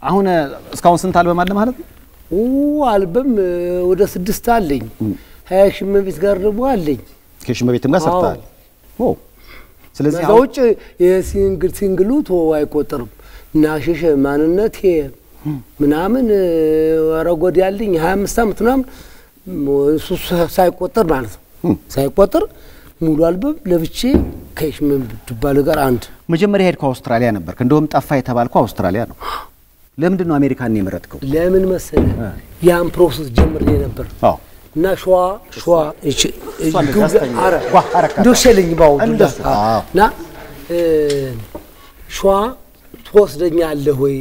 አሁን እ፣ እስካሁን ስንት አልበም አለ ማለት ነው? ኦ አልበም እ፣ ወደ ስድስት አለኝ። ሀያ ሺህ እመቤት ጋር ደግሞ አለኝ። ከሽመ ቤትም ጋር ሰርተሃል። ኦ ስለዚህ ከዛ አሁን ውጭ የሲንግል ሲንግሉ ቶ አይቆጠርም እና ሸሸ ማንነቴ ምናምን እ፣ ኧረ ጎድ ያለኝ ሀያ አምስት ዓመት ምናምን እሱ ሳይቆጠር ማለት ነው ሳይቆጠር ሙሉ አልበም ለብቼ ከሽመ ትባል ጋር አንድ መጀመሪያ ሄድከው አውስትራሊያ ነበርክ። እንደውም ጠፋ የተባልከው አውስትራሊያ ነው። ለምንድን ነው አሜሪካን የመረጥከው? ለምን መሰለ ያን ፕሮሰስ ጀምሬ ነበር አዎ እና ሸዋ ሸዋ እቺ እንደዛ አስተኛ። አረ ዋ አረካታ። እንደው ሸለኝ ባው እንደዛ፣ አዎ። እና እ፣ ሸዋ ትወስደኛለህ ወይ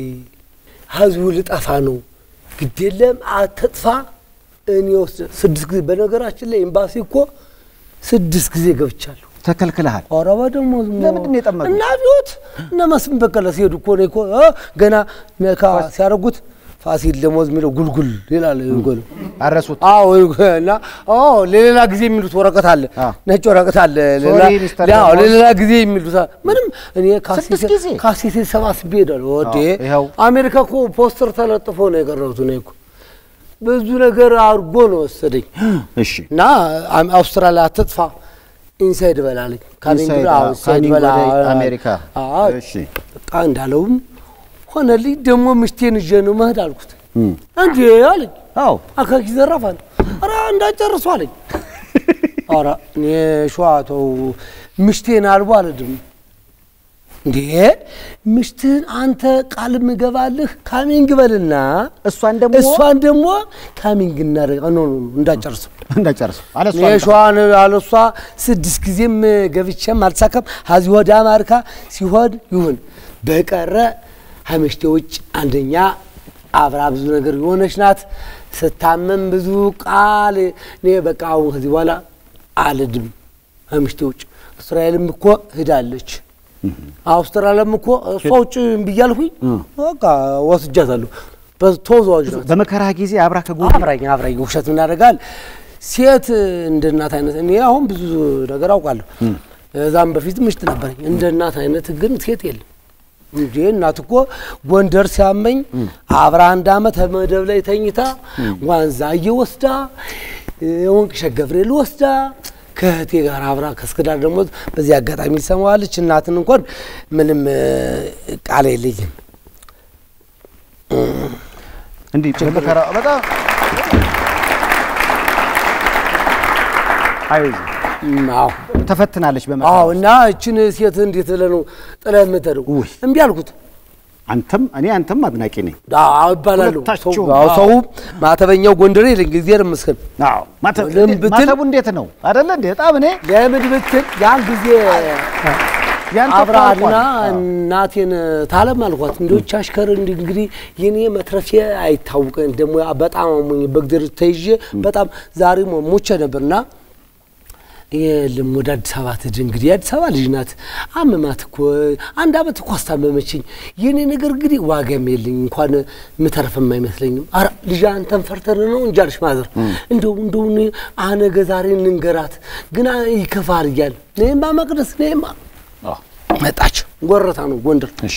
ህዝቡ ልጠፋ ነው ግድ የለም አትጥፋ እኔ ወስድ ስድስት ጊዜ በነገራችን ላይ ኤምባሲ እኮ ስድስት ጊዜ ገብቻለሁ ተከልክለሃል። አረባ ደግሞ ለምንድን ነው የጠመዱት? እና ቢሆት እነ መስፍን በቀለ ሲሄዱ እኮ ነው እኮ እ፣ ገና ነካ ሲያደርጉት ፋሲል ደሞዝ የሚለው ጉልጉል ይላል ጎል አረሱት። አዎ እና አዎ ለሌላ ጊዜ የሚሉት ወረቀት አለ፣ አዎ። ነጭ ወረቀት አለ። ሌላ ሶሪ ሚስተር አዎ ደሞዝ። ለሌላ ጊዜ የሚሉት አ- ምንም እኔ ስድስት ጊዜ? ካሴቴ ሰባስቤ ሄዳለሁ። ወዴ አዎ፣ ይኸው። አሜሪካ እኮ ፖስተር ተለጥፎ ነው የቀረሁት። እኔ እኮ ብዙ ነገር አድርጎ ነው ወሰደኝ እሺ እና አም- አውስትራሊያ አትጥፋ ኢንሳይድ በላለኝ ካሚንግ ኢንሳይድ፣ አዎ፣ አዎ፣ ኢንሳይድ ካሚንግ በላ ወደ አሜሪካ። አዎ እሺ። በቃ እንዳለውም ሆነልኝ። ደግሞ ምሽቴን ይዤ ነው መሄድ አልኩት። እንዴ አለኝ አዎ አካኪ ዘራፍ አለ። ኧረ እንዳጨርሱ አለኝ። ኧረ እኔ ሸዋ ተው ምሽቴን አልቦ አልድም እንዴ ምሽትህን አንተ ቃል ምገባልህ ካሚንግ በልና እሷን ደግሞ እሷን ደግሞ ካሚንግ እናደርግ ኖ ኖ ኖ እንዳጨርሱ እንዳጨርሱ አለ እሷ የሸዋን አለሷ ስድስት ጊዜም ገብቼም አልተሳካም። ሀዚ ወደ አማርካ ሲሆን ይሁን በቀረ ሀመሽቴ ውጭ አንደኛ አብራ ብዙ ነገር የሆነች ናት። ስታመም ብዙ ቃል እኔ በቃ አሁን ከዚህ በኋላ አልድም ሀመሽቴ ውጭ። እስራኤልም እኮ ሂዳለች፣ አውስትራሊያም እኮ እሷ ውጭ ብያልሁኝ በቃ ወስጃታለሁ። ተወዛዋዥ ናት። በመከራ ጊዜ አብራ ከጎን አብራኝ አብራኝ ውሸት ምን ያደርጋል? ሴት እንደ እናት አይነት እኔ አሁን ብዙ ነገር አውቃለሁ። እዛም በፊት ምሽት ነበረኝ። እንደ እናት አይነት ግን ሴት የለም እንጂ እናት እኮ ጎንደር ሲያመኝ አብራ አንድ አመት መደብ ላይ ተኝታ ዋንዛ እየወስዳ ወንቅ ሸገብርኤል ወስዳ ከእህቴ ጋር አብራ ከስክዳር ደግሞ በዚህ አጋጣሚ ትሰማዋለች። እናትን እንኳን ምንም እ፣ ቃል የለኝም። እንዲህ በመከራ በጣም አይዞህ እም፣ አዎ ተፈትናለች በመከራ አዎ እና እችን ሴት እንዴት ብለህ ነው ጥለህ የምትሄደው? ውይ። እምቢ አልኩት። አንተም እኔ አንተም አድናቂ ነኝ። አዎ ይባላሉ። ሁለታችሁም፣ ሰው- አዎ፣ አዎ። ሰው ማተበኛው ጎንደሬ ይለኝ እግዚአብሔር ይመስገን። አዎ ማተ- ለምን ብትል- ማተቡ እንዴት ነው አይደለ እንዴ? በጣም እኔ ለምን ብትል ያን ጊዜ ያንተ አብርሃና ቋንቋ ነው። እናቴን ታለም አልኳት። እንዲች አሽከር እንዲ እንግዲህ የኔ መትረፊያ አይታወቀኝ ደግሞ በጣም አሞኝ በግድር ተይዤ በጣም ዛሬ ሞቼ ነበርና የለም ወደ አዲስ አበባ ትድ እንግዲህ የአዲስ አበባ ልጅ ናት። አመማት እኮ አንድ አመት እኮ አስታመመችኝ። የኔ ነገር እንግዲህ ዋጋም የለኝ እንኳን ምተርፍም አይመስለኝም። ኧረ ልጅ አንተን ፈርተን ነው እንጂ አለች ማዘር። እንደው እንደው እኔ አነገ ዛሬ እንንገራት ግን ይከፋል እያለ እኔማ መቅደስ እኔማ አዎ፣ መጣች። ጎረታ ነው ጎንደር። እሺ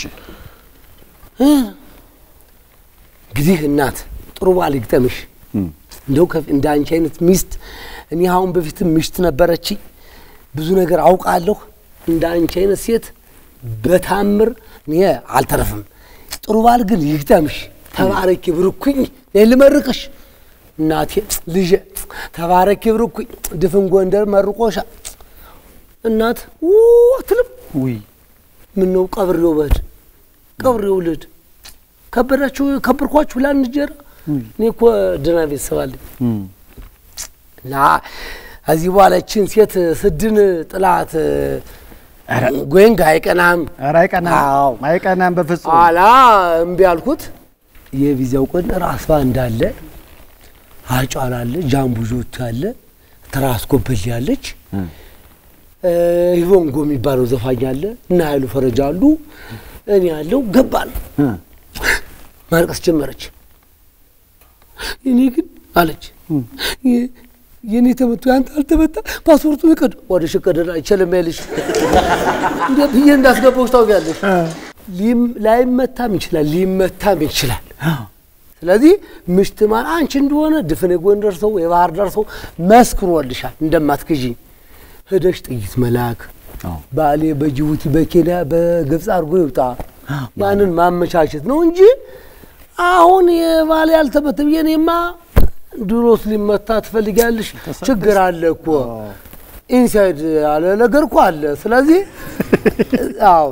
እንግዲህ እናት ጥሩ ባል ይግጠምሽ። እንደው ከፍ- እንደ አንቺ አይነት ሚስት እኔ አሁን በፊትም ሚስት ነበረችኝ። ብዙ ነገር አውቃለሁ። እንደ አንቺ አይነት ሴት በታምር እኔ አልተረፍም። ጥሩ ባል ግን ይግጠምሽ። ተባረኪ ብርኩኝ። እኔ ልመርቅሽ እናቴ ልጄ ተባረኪ ብርኩኝ። ድፍን ጎንደር መርቆሻ እናት ው አትልም። ውይ ምን ነው ቀብሬው በድ ቀብሬው ልድ ከበዳችሁ ከበርኳችሁ ላንድ እንጀራ እኔ እኮ ደህና ቤተሰብ አለኝ እና ከዚህ በኋላ እችን ሴት ስድን ጥላት ጎንግ አይቀናም ኧረ አይቀናም አዎ። አይቀናም በፍጹም ኋላ እምቢ አልኩት። የቪዛው ቀን ራስባ እንዳለ አጫል አለ፣ ጃምቡጆት አለ፣ ትራስ ጎበል ያለች ሂቦንጎ የሚባለው ዘፋኝ አለ እና ኃይሉ ፈረጃ አሉ። እኔ ያለው ገባል እ። ማልቀስ ጀመረች። እኔ ግን አለች የ- የእኔ ተመቶ ያንተ አልተመታ ፓስፖርቱ ይቀድ ወደ ሽቀደዳ አይቸልም ያለሽ እንደ ብዬ እንዳስገባዎች ታውቂያለሽ። ሊም- ላይመታም ይችላል ሊመታም ይችላል። ስለዚህ ምሽት ማን አንቺ እንደሆነ ድፍን የጎንደር ሰው የባህር ዳር ሰው መስክሮልሻል እንደማትክዥኝ ሄደሽ ጥይት መላክ አዎ። ባሌ በጅቡቲ በኬንያ በግብፅ አድርጎ ይውጣ ያንን ማመቻቸት ነው እንጂ አሁን የባሌ ያልተመተም የኔማ ድሮስ ሊመታ ትፈልጊያለሽ? ችግር አለ እኮ ኢንሳይድ ያለ ነገር እኮ አለ። ስለዚህ አዎ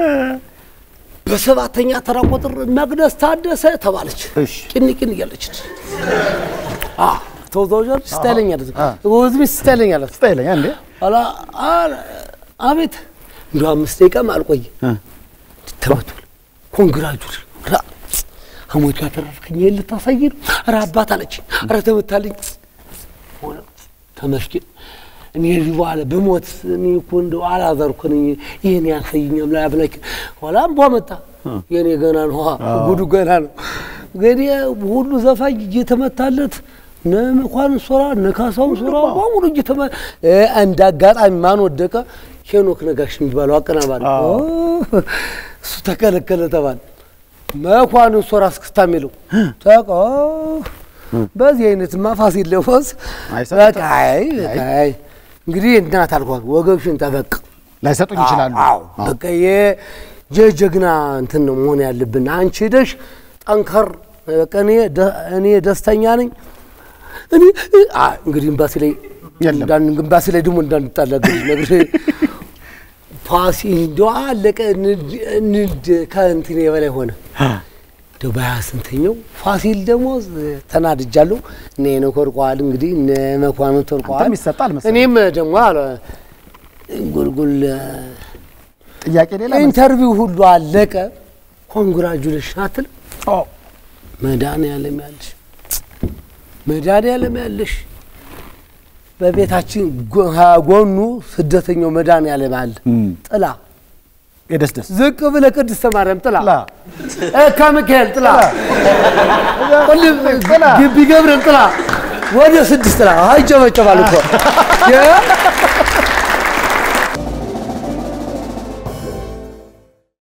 በሰባተኛ ተራ ቁጥር መቅደስ ታደሰ ተባለች። እሺ። ቅን ቅን እያለች አ ተወዛዋዥ ስታይለኛለች ወዝሚ ስታይለኛለች ስታይለኛ እንዴ አላ አላ- አቤት እንዲ አምስት ደቂቃም አልቆየ እ። ተመቷል። ኮንግራጁል ራ ሐሞት ያተረፍከኝ ይሄን ልታሳይ ነው? ኧረ አባት አለች። ኧረ ተመታልኝ። ሆነ ተመስገን። እኔ እዚህ በኋላ ብሞት እኔ እኮ እንደው አላዛር እኮ ነኝ። ይህን ያሳይኛም ላይ አብላክ ኋላ እምቧ መጣ። የኔ ገና ነው ጉዱ ገና ነው። እንግዲህ ሁሉ ዘፋኝ እየተመታለት እነ መኳንንት ሶራ እነ ካሳሁን ሶራ በሙሉ እየተመ እ እንደ አጋጣሚ ማን ወደቀ? ሄኖክ ነጋሽ የሚባለው አቀናባሪ ኦ፣ እሱ ተከለከለ ተባለ። መኳንንት ሶራ እስክስታ የሚለው ተቆ በዚህ አይነትማ ፋሲል ለፎስ አይሰጥም። በቃ አይ በቃ አይ እንግዲህ እናት አልኳት ወገብሽን ጠበቅ ላይሰጡኝ ይችላሉ። አዎ በቃ የጀግና እንትን ነው መሆን ያለብን። አንቺ ሄደሽ ጠንከር በቃ እኔ ደ- እኔ ደስተኛ ነኝ። እኔ አ እንግዲህ ኤምባሲ ላይ የለም። እንዳን ኤምባሲ ላይ ደግሞ እንዳንጣላ ግድ ነግሬ ፓሲ እንደው አለቀ ንድ ንድ ከእንትን የበላይ ሆነ። እንደው በሀያ ስንተኛው ፋሲል ደግሞ ተናድጃለሁ። እነ ሄኖክ ወድቀዋል። እንግዲህ እነ መኳንንት ወድቀዋል። አንተም ይሰጣል መሰለኝ። እኔም ደግሞ አለ ጉልጉል ጥያቄ ሌላ መልስ? ኢንተርቪው ሁሉ አለቀ። ኮንግራጁሌሽን አትል ኦ፣ መድኃኒዓለም ያለሽ መድኃኒዓለም ያለሽ በቤታችን ጎ- ጎኑ ስደተኛው መድኃኒዓለም አለ። ጥላ የደስደስ ዝቅ ብለህ ቅድስተ ማርያም ጥላ ጥላ ኤካ ሚካኤል ጥላ ሁሉም ጥላ። ግቢ ገብርኤል ጥላ ወደ ስድስት ጥላ አይጨበጨባል እኮ የ-